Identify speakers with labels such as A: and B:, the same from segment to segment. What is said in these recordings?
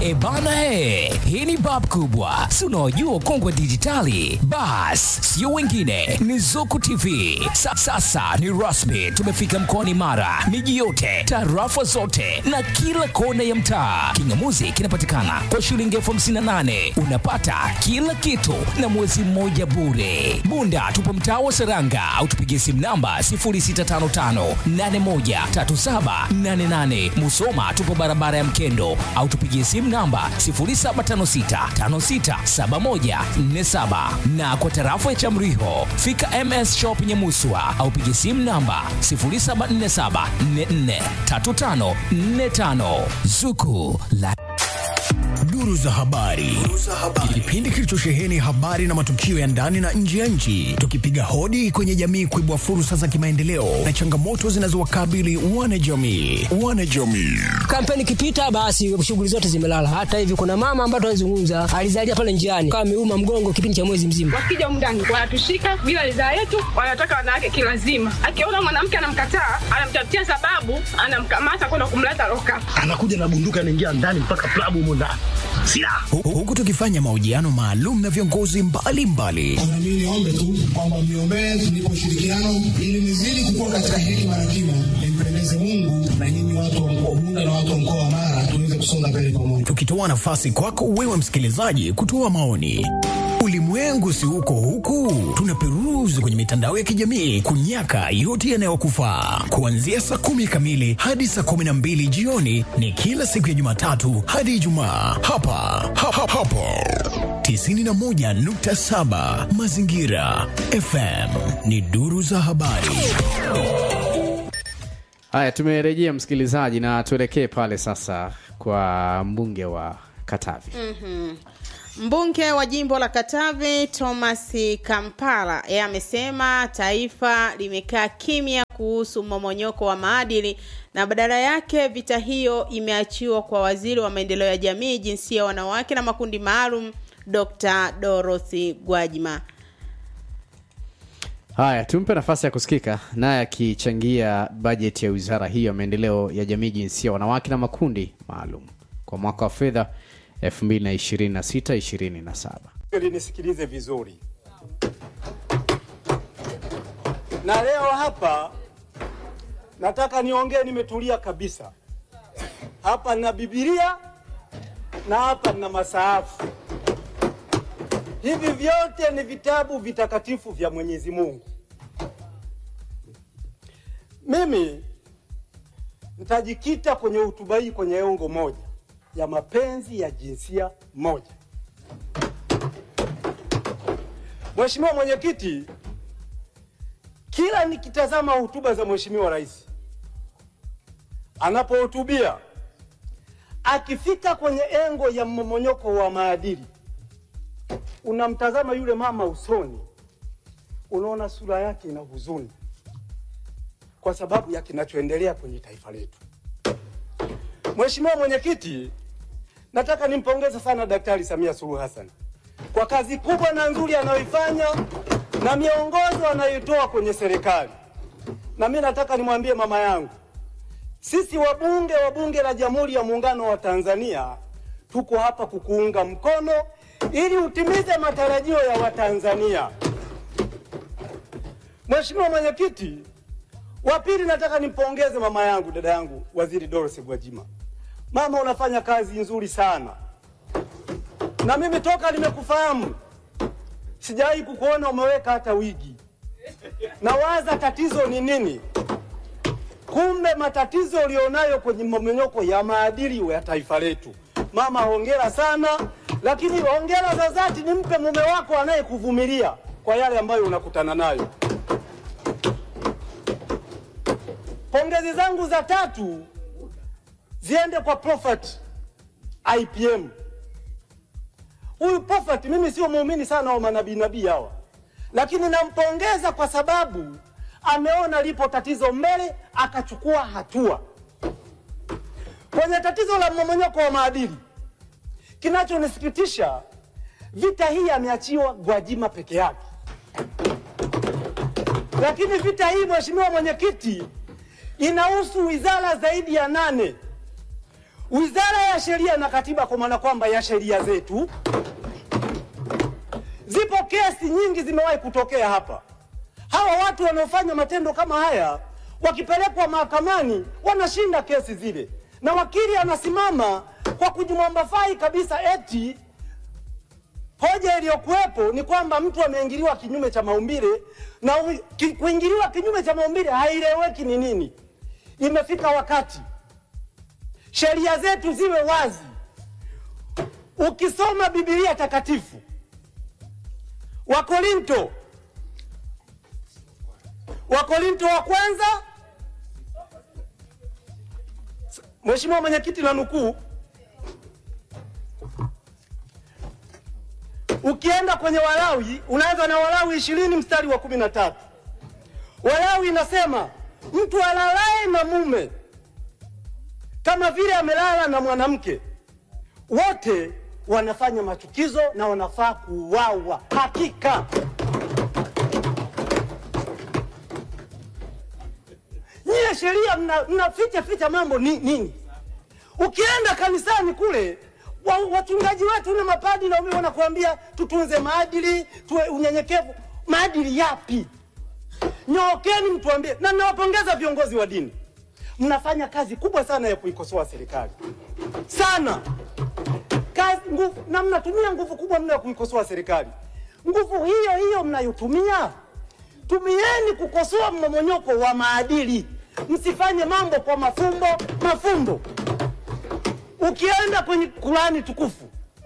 A: E bana he, hii ni bab kubwa, si unaojua ukongwe dijitali. Bas, sio wengine, ni Zuku TV. Sa, sasa ni rasmi, tumefika mkoani Mara, miji yote, tarafa zote na kila kona ya mtaa. Kingamuzi kinapatikana kwa shilingi elfu hamsini na nane unapata kila kitu na mwezi mmoja bure. Bunda tupo mtaa wa Seranga au tupigie simu namba 0655813788. Musoma tupo barabara ya Mkendo au tupigie simu namba 0756567147 na kwa tarafa ya Chamriho fika MS Shop Nyamuswa au pigie simu namba 0747443545 Zuku la
B: Duru za habari. Kipindi kilichosheheni habari na matukio ya ndani na nje ya nchi, tukipiga hodi kwenye jamii kuibua fursa za kimaendeleo na changamoto zinazowakabili wanajamii. Wanajamii.
C: Kampeni ikipita basi shughuli zote zimelala. Hata hivi kuna mama ambaye tunazungumza alizalia pale njiani kama ameuma mgongo kipindi cha mwezi mzima.
D: Wakija mndani wanatushika bila ridhaa yetu, wanataka wanawake kilazima. Akiona mwanamke anamkataa, anamtafutia sababu, anamkamata kwenda kumleta loka.
E: anakuja na bunduki anaingia ndani mpaka klabu humo ndani silaha
B: Hu- Huku tukifanya mahojiano maalum na viongozi mbalimbali
F: Na mimi niombe tu kwamba mniombee tunipe ushirikiano ili nizidi kukua katika hekima na kima, nimpendeze Mungu na nyinyi watu wa mkoa wa Bunda na watu wa mkoa wa Mara tuweze kusonga mbele pamoja.
B: tukitoa nafasi kwako wewe msikilizaji kutoa maoni. Ulimwengu si huko huku, tunaperuzi kwenye mitandao ya kijamii kunyaka yote yanayokufaa. Kuanzia saa kumi kamili hadi saa kumi na mbili jioni ni kila siku ya Jumatatu hadi Ijumaa hapa ha, ha, hapo 91.7 Mazingira FM ni duru za habari.
G: Haya, tumerejea msikilizaji, na tuelekee pale sasa kwa mbunge wa Katavi.
H: Mbunge wa jimbo la Katavi Thomas Kampala yeye amesema taifa limekaa kimya kuhusu mmomonyoko wa maadili na badala yake vita hiyo imeachiwa kwa waziri wa maendeleo ya jamii, jinsia, wanawake na makundi maalum Dr. Dorothy Gwajima.
G: Haya, tumpe nafasi ya kusikika naye akichangia bajeti ya wizara hiyo ya maendeleo ya jamii, jinsia, wanawake na makundi maalum kwa mwaka wa fedha 2026-2027.
I: Ili nisikilize vizuri. Na leo hapa nataka niongee nimetulia kabisa. Hapa na Biblia na hapa na masahafu. Hivi vyote ni vitabu vitakatifu vya Mwenyezi Mungu. Mimi nitajikita kwenye hotuba hii kwenye engo moja ya mapenzi ya jinsia moja. Mheshimiwa Mwenyekiti, kila nikitazama hotuba za Mheshimiwa Rais anapohutubia, akifika kwenye engo ya mmomonyoko wa maadili, unamtazama yule mama usoni, unaona sura yake ina huzuni kwa sababu ya kinachoendelea kwenye taifa letu. Mheshimiwa Mwenyekiti, nataka nimpongeze sana Daktari Samia Suluhu Hassan kwa kazi kubwa na nzuri anayoifanya na miongozo anayoitoa kwenye serikali. Na mimi nataka nimwambie mama yangu, sisi wabunge wa Bunge la Jamhuri ya Muungano wa Tanzania tuko hapa kukuunga mkono ili utimize matarajio ya Watanzania. Mheshimiwa Mwenyekiti, wa pili nataka nimpongeze mama yangu, dada yangu, Waziri Dorothy Gwajima. Mama, unafanya kazi nzuri sana, na mimi toka nimekufahamu sijawahi kukuona umeweka hata wigi. Nawaza tatizo ni nini? Kumbe matatizo ulionayo kwenye mmomonyoko ya maadili ya taifa letu. Mama, hongera sana, lakini hongera za dhati nimpe mume wako anayekuvumilia kwa yale ambayo unakutana nayo. Pongezi zangu za tatu ziende kwa Prophet IPM. Huyu Prophet mimi sio muumini sana wa manabii nabii hawa, lakini nampongeza kwa sababu ameona lipo tatizo mbele akachukua hatua kwenye tatizo la mmomonyoko wa maadili. Kinachonisikitisha, vita hii ameachiwa Gwajima peke yake, lakini vita hii, mheshimiwa mwenyekiti, inahusu wizara zaidi ya nane. Wizara ya Sheria na Katiba, kwa maana kwamba ya sheria zetu, zipo kesi nyingi zimewahi kutokea hapa. Hawa watu wanaofanya matendo kama haya wakipelekwa mahakamani wanashinda kesi zile, na wakili anasimama kwa kujimwambafai kabisa eti hoja iliyokuwepo ni kwamba mtu ameingiliwa kinyume cha maumbile na u- ki, kuingiliwa kinyume cha maumbile haieleweki ni nini. Imefika wakati sheria zetu ziwe wazi. Ukisoma Biblia takatifu, Wakorinto, Wakorinto wa kwanza, Mheshimiwa Mwenyekiti, na nukuu Ukienda kwenye Walawi unaanza na Walawi ishirini mstari wa kumi na tatu. Walawi inasema mtu alalaye na mume kama vile amelala na mwanamke, wote wanafanya machukizo na wanafaa kuuawa. Hakika nyie sheria mna, mna ficha ficha mambo ni, nini? Ukienda kanisani kule wa, wachungaji wetu na mapadi na wame wanakuambia tutunze maadili, tuwe unyenyekevu. Maadili yapi? Nyookeni mtuambie, na nawapongeza viongozi wa dini, mnafanya kazi kubwa sana ya kuikosoa serikali sana kazi nguvu, na mnatumia nguvu kubwa mno ya kuikosoa serikali. Nguvu hiyo hiyo mnayotumia tumieni kukosoa mmomonyoko wa maadili, msifanye mambo kwa mafumbo mafumbo. Ukienda kwenye Kurani tukufu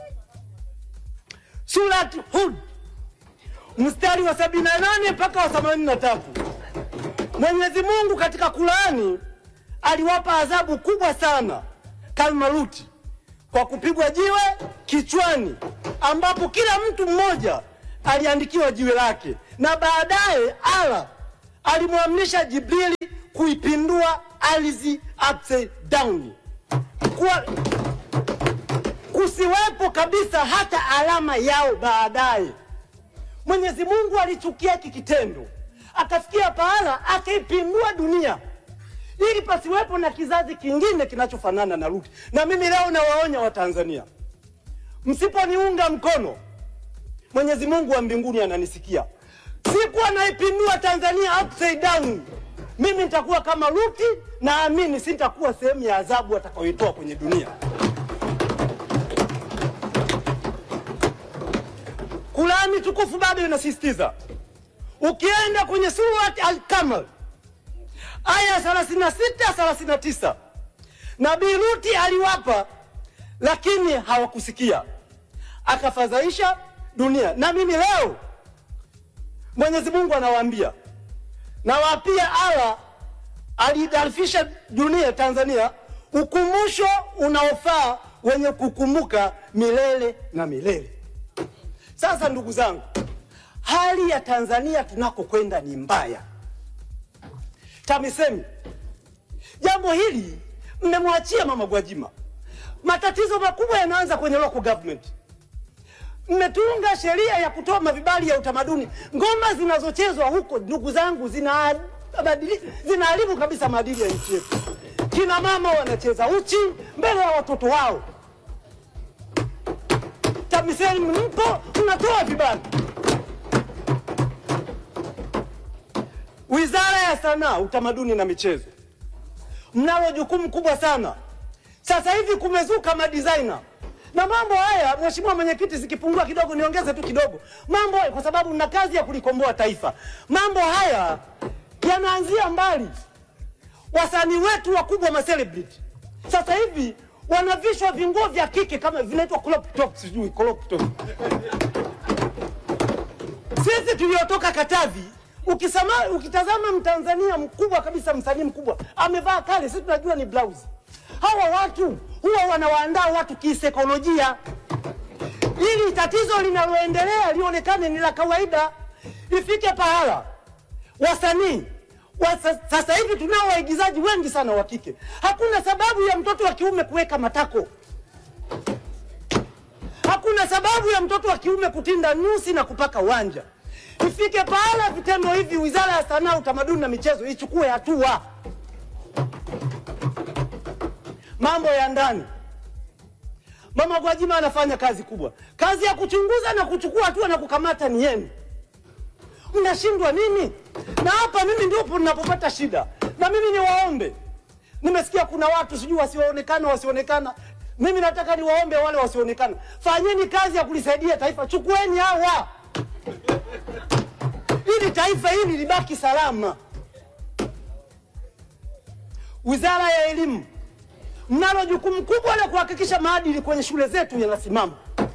I: Surat Hud mstari wa sabini na nane mpaka wa themanini na tatu Mwenyezi Mungu katika Kurani aliwapa adhabu kubwa sana Kalmaruti kwa kupigwa jiwe kichwani, ambapo kila mtu mmoja aliandikiwa jiwe lake, na baadaye Allah alimwamrisha Jibrili kuipindua ardhi upside down kuwa kusiwepo kabisa hata alama yao baadaye. Mwenyezi Mungu alichukia hiki kitendo, akafikia pahala akaipindua dunia ili pasiwepo na kizazi kingine kinachofanana na Luti. Na mimi leo nawaonya Watanzania, msiponiunga mkono, Mwenyezi Mungu wa mbinguni ananisikia. Siku anaipindua Tanzania upside down, mimi nitakuwa kama Luti, naamini sitakuwa sehemu ya adhabu atakayoitoa kwenye dunia. Kurani tukufu bado inasisitiza, ukienda kwenye surat Al-Kamar aya 36 39, Nabii Luti aliwapa lakini hawakusikia, akafadhaisha dunia. Na mimi leo Mwenyezi Mungu anawaambia, nawapia Allah aliidarifisha dunia Tanzania ukumbusho unaofaa wenye kukumbuka milele na milele. Sasa ndugu zangu, hali ya Tanzania tunakokwenda ni mbaya. TAMISEMI, jambo hili mmemwachia Mama Gwajima. Matatizo makubwa yanaanza kwenye local government. Mmetunga sheria ya kutoa mavibali ya utamaduni. Ngoma zinazochezwa huko, ndugu zangu, zina zinaharibu kabisa maadili ya nchi yetu. Kina mama wanacheza uchi mbele ya watoto wao. TAMISEMI mpo, mnatoa vibali. Wizara ya Sanaa, Utamaduni na Michezo, mnalo jukumu kubwa sana. Sasa hivi kumezuka madizaina na mambo haya. Mheshimiwa Mwenyekiti, zikipungua kidogo niongeze tu kidogo mambo haya, kwa sababu mna kazi ya kulikomboa taifa. Mambo haya yanaanzia mbali. Wasanii wetu wakubwa ma celebrity sasa hivi wanavishwa vinguo vya kike kama vinaitwa crop top, sijui crop top. Sisi tuliotoka Katavi, ukisema, ukitazama Mtanzania mkubwa kabisa, msanii mkubwa amevaa kale, sisi tunajua ni blouse. Hawa watu huwa wanawaandaa watu kisaikolojia, ili tatizo linaloendelea lionekane ni la kawaida, ifike pahala wasanii wa, sasa hivi tunao waigizaji wengi sana wa kike. Hakuna sababu ya mtoto wa kiume kuweka matako, hakuna sababu ya mtoto wa kiume kutinda nyusi na kupaka wanja. Ifike pahala vitendo hivi, Wizara ya Sanaa, Utamaduni na Michezo ichukue hatua. mambo ya ndani. Mama Gwajima anafanya kazi kubwa, kazi ya kuchunguza na kuchukua hatua na kukamata ni yenu. Mnashindwa nini? Na hapa mimi ndipo ninapopata shida, na mimi niwaombe, nimesikia kuna watu sijui wasioonekana wasioonekana. Mimi nataka niwaombe wale wasioonekana, fanyeni kazi ya kulisaidia taifa, chukueni hawa ili taifa hili libaki salama. Wizara ya Elimu, mnalo jukumu kubwa la kuhakikisha maadili kwenye shule zetu yanasimama.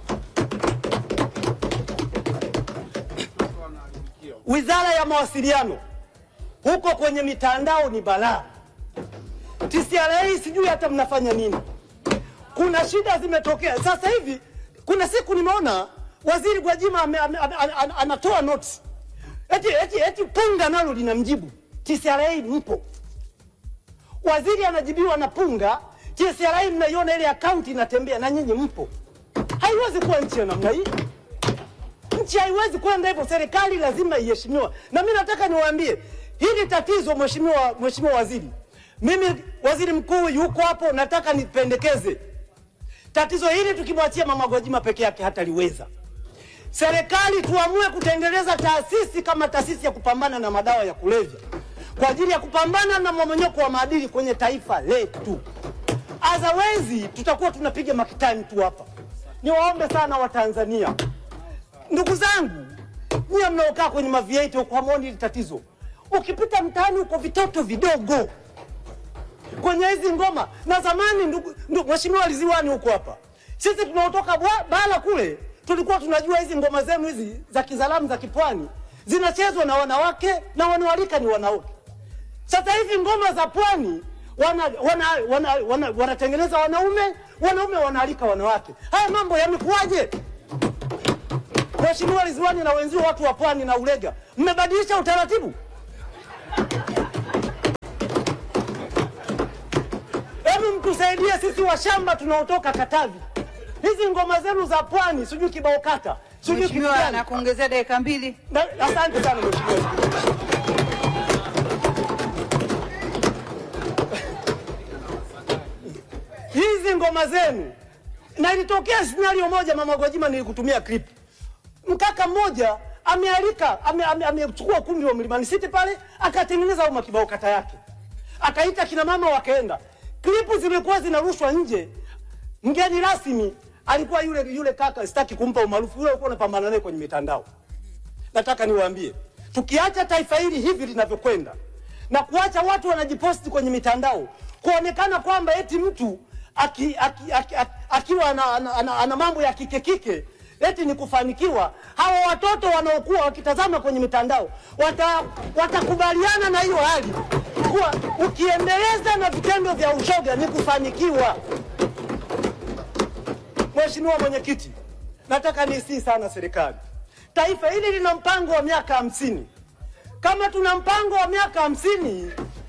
I: Wizara ya Mawasiliano, huko kwenye mitandao ni balaa. TCRA sijui hata mnafanya nini. Kuna shida zimetokea sasa hivi. Kuna siku nimeona waziri Gwajima ame, ame, ame, ame, anatoa notes eti, eti, eti punga nalo linamjibu TCRA, mpo waziri anajibiwa na punga. TCRA mnaiona ile akaunti inatembea na nyinyi mpo. Haiwezi kuwa nchi ya namna hii. Nchi haiwezi kwenda hivyo, serikali lazima iheshimiwa. Na mimi nataka niwaambie hili tatizo, mheshimiwa mheshimiwa waziri, mimi waziri mkuu yuko hapo, nataka nipendekeze tatizo hili tukimwachia mama Gwajima peke yake hataliweza. Serikali tuamue kutengeneza taasisi kama taasisi ya kupambana na madawa ya kulevya kwa ajili ya kupambana na mmomonyoko wa maadili kwenye taifa letu. Otherwise tutakuwa tunapiga makitani tu hapa. Niwaombe sana Watanzania, ndugu zangu, nyie mnaokaa kwenye mavieti huko hamwoni hili tatizo. Ukipita mtaani huko vitoto vidogo kwenye hizi ngoma na zamani, ndugu, ndugu mheshimiwa Liziwani huko hapa, sisi tunaotoka bwa- bara kule tulikuwa tunajua hizi ngoma zenu hizi za kizalamu za kipwani zinachezwa na wanawake na wanaoalika ni wanaume. Sasa hivi ngoma za pwani wanatengeneza wana, wana, wana, wanatengeneza wanaume, wanaume wanaalika wanawake. Haya mambo yamekuwaje? Mheshimiwa Ridhiwani na wenzio watu wa pwani na Ulega, mmebadilisha utaratibu. Hebu mtusaidie sisi washamba tunaotoka Katavi, hizi ngoma zenu za pwani, sijui kibao kata, sijui kitu
J: Mheshimiwa,
I: gani.
J: nakuongezea dakika mbili.
I: Na- Asante sana mheshimiwa. Hizi ngoma zenu, na ilitokea scenario moja, mama Gwajima, nilikutumia clip. Mkaka mmoja amealika ame- ame- amechukua ukumbi wa Mlimani City pale, akatengeneza uma kibao kata yake, akaita kina mama wakaenda. Klipu zilikuwa zinarushwa nje. Mgeni rasmi alikuwa yule yule kaka, sitaki kumpa umaarufu, yule alikuwa anapambana naye kwenye mitandao nataka niwaambie, tukiacha taifa hili hivi linavyokwenda na kuacha watu wanajiposti kwenye mitandao kuonekana kwamba eti mtu aki, aki, aki, aki, akiwa ana, ana, ana, ana mambo ya kike kike eti ni kufanikiwa. Hawa watoto wanaokuwa wakitazama kwenye mitandao wata, watakubaliana na hiyo hali kuwa ukiendeleza na vitendo vya ushoga ni kufanikiwa. Mheshimiwa Mwenyekiti, nataka nisii sana serikali. Taifa hili lina mpango wa miaka hamsini. Kama tuna mpango wa miaka hamsini,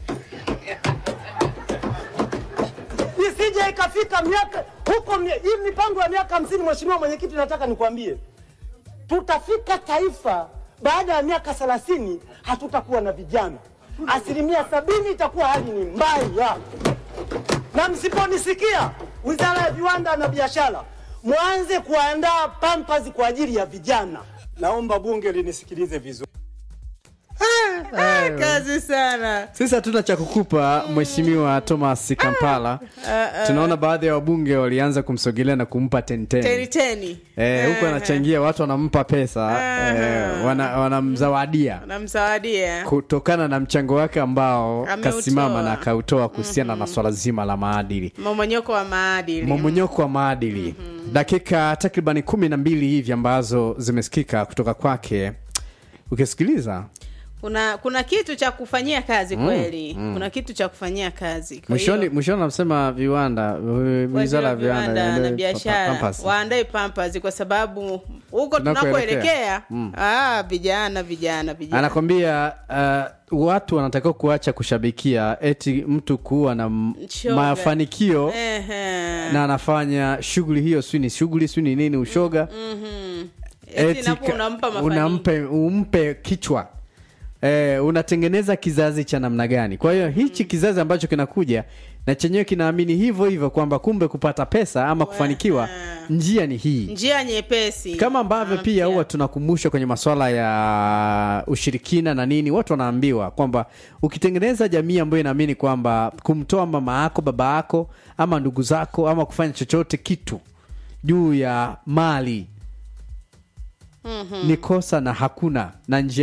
I: isije ikafika miaka huko, mi- hii mipango ya miaka hamsini. Mheshimiwa Mwenyekiti, nataka nikwambie, tutafika taifa baada ya miaka thelathini hatutakuwa na vijana, asilimia sabini itakuwa hali ni mbaya na msiponisikia, wizara ya viwanda na biashara, mwanze kuandaa pampers kwa ajili ya vijana. Naomba bunge linisikilize vizuri.
H: Ah, kazi sana
G: sisi hatuna cha kukupa mheshimiwa thomas kampala tunaona baadhi ya wabunge walianza kumsogelea na kumpa
H: teni
G: tenteni
H: teni
G: Eh, huku anachangia watu wanampa pesa eh, wana- wanamzawadia
H: namzawadia
G: kutokana na mchango wake ambao
H: Ameutoa.
G: kasimama na akautoa kuhusiana na swala zima la maadili
H: momonyoko wa maadili
G: momonyoko wa maadili dakika takribani kumi na mbili hivi ambazo zimesikika kutoka kwake ukisikiliza
H: kuna kuna kitu cha kufanyia kazi kweli kuna kitu cha kufanyia kazi Kwa
G: mwishoni
H: hiyo,
G: mwishoni anasema viwanda
H: waziri
G: wizara
H: wa
G: ya viwanda
H: viwanda na
G: iandae
H: biashara
G: pampers.
H: waandae pampers kwa sababu huko
G: Tunakoelekea.
H: tunakoelekea ah, vijana vijana vijana
G: anakwambia uh, watu wanatakiwa kuacha kushabikia eti mtu kuwa na m-
H: Shoga.
G: mafanikio
H: Ehe.
G: na anafanya shughuli hiyo sijui ni shughuli sijui ni nini ushoga
H: Eti
G: eti
H: napo
G: ka-
H: unampa mafanikio.
G: unampe umpe kichwa eh, unatengeneza kizazi cha namna gani kwa hiyo hichi kizazi ambacho kinakuja na chenyewe kinaamini hivyo hivyo kwamba kumbe kupata pesa ama kufanikiwa njia ni hii
H: njia nyepesi
G: kama ambavyo pia huwa tunakumbushwa kwenye masuala ya ushirikina na nini watu wanaambiwa kwamba ukitengeneza jamii ambayo inaamini kwamba kumtoa mama yako baba yako ama ndugu zako ama kufanya chochote kitu juu ya mali
H: Mhm.
G: ni kosa na hakuna na njia